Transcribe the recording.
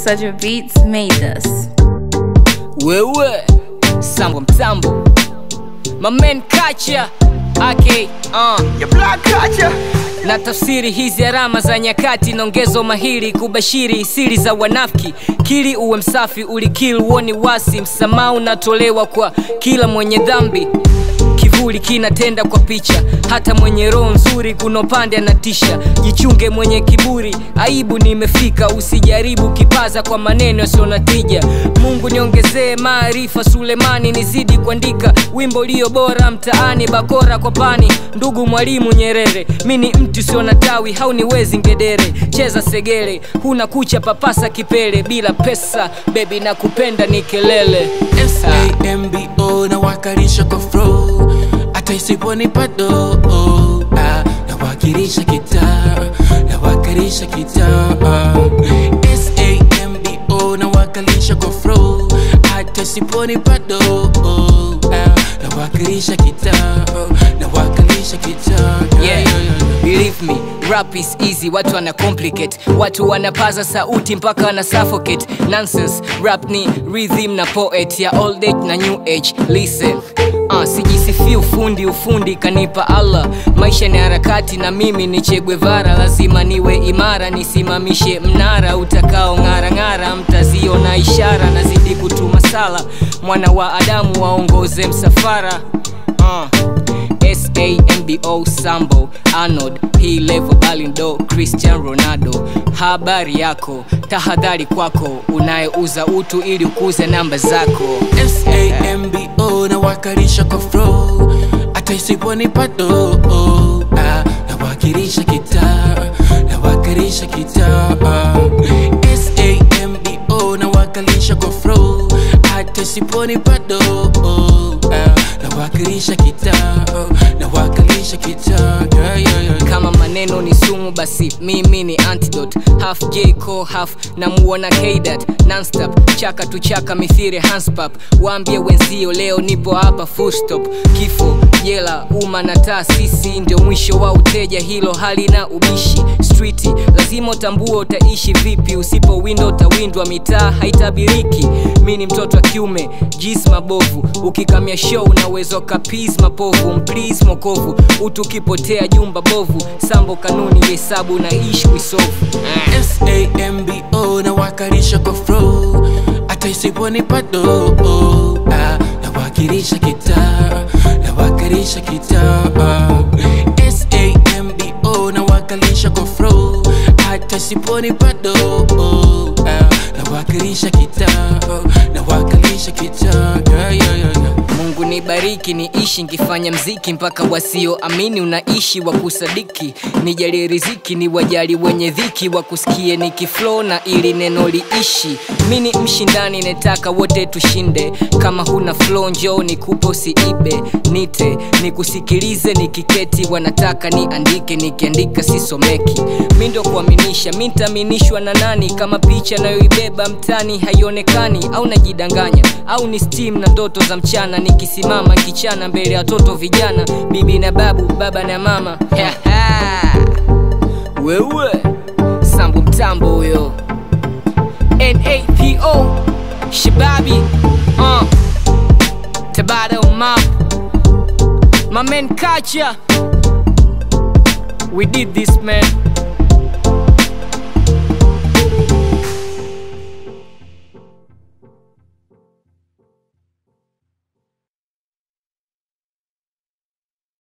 Such Beats made this. wewe sambo mtambo mamen kacha ake uh. Your black culture. na tafsiri hizi alama za nyakati naongezo mahiri kubashiri siri za wanafiki kili uwe msafi ulikili uoni wasi msamaha unatolewa kwa kila mwenye dhambi kivuli kinatenda kwa picha hata mwenye roho nzuri kuna upande anatisha jichunge mwenye kiburi aibu nimefika usijaribu kipaza kwa maneno yasiyo na tija mungu niongezee maarifa sulemani nizidi kuandika wimbo ulio bora mtaani bakora kwa pani ndugu mwalimu nyerere mi ni mtu usio na tawi hauniwezi ngedere cheza segere huna kucha papasa kipele bila pesa bebi na kupenda ni kelele sambo nawakilisha kwa flow hata isiponipa do ah, nawakilisha kitaa nawakilisha kitaa sambo nawakilisha kwa flow hata isiponipa do ah, nawakilisha kitaa nawakilisha kitaa yeah. Believe me, rap is easy, watu wana complicate watu wanapaza sauti mpaka wana suffocate nonsense rap ni rhythm na poet ya old age na new age listen Uh, sijisifi ufundi ufundi kanipa allah maisha ni harakati na mimi ni chegwevara lazima niwe imara nisimamishe mnara utakao ng'arang'ara mtaziona ishara nazidi kutuma sala mwana wa adamu waongoze msafara uh. sambo sambo arnold hii level balindo cristian ronaldo habari yako tahadhari kwako unayeuza utu ili ukuze namba zako sambo nawakilisha kwa flow hata isiponipa do ah, nawakilisha kitaa nawakilisha kitaa sambo nawakilisha kwa flow hata isiponipa do ah, nawakilisha kitaa nawakilisha kitaa yeah, yeah, yeah. kama maneno ni sumu basi mimi ni antidote half jco half namuona kdat nonstop chaka tu chaka mithiri hanspap waambie wenzio leo nipo hapa full stop kifo jela umma na taasisi ndio mwisho wa uteja hilo halina ubishi streeti lazima utambue utaishi vipi usipo windo utawindwa mitaa haitabiriki mi ni mtoto wa kiume jis mabovu ukikamia show unaweza kapis mapovu mplis mokovu utu ukipotea jumba bovu sambo kanuni hesabu na ishi wisovu sambo nawakilisha kwa flow hata isiponipa do ah, nawakilisha kitaa nawakilisha kitaa sambo nawakilisha kwa flow hata isiponipa do ah, nawakilisha kitaa nawakilisha kitaa yeah, yeah, yeah, yeah. mungu nibariki niishi nkifanya mziki mpaka wasioamini unaishi wa kusadiki nijalie riziki ni wajali wenye dhiki wa kusikie nikiflo na ili neno liishi mi ni mshindani netaka wote tushinde kama huna flo njoo nikupe usiibe nite nikusikilize nikiketi wanataka niandike nikiandika sisomeki mi ndo kuaminisha mi ntaaminishwa na nani kama picha nayoibeba mtani haionekani au najidanganya au ni steam na ndoto za mchana nikisimama kichana mbele ya watoto vijana bibi na babu baba na mama wewe sambu mtambo huyo napo shababi uh. tabata map my man kacha we did this man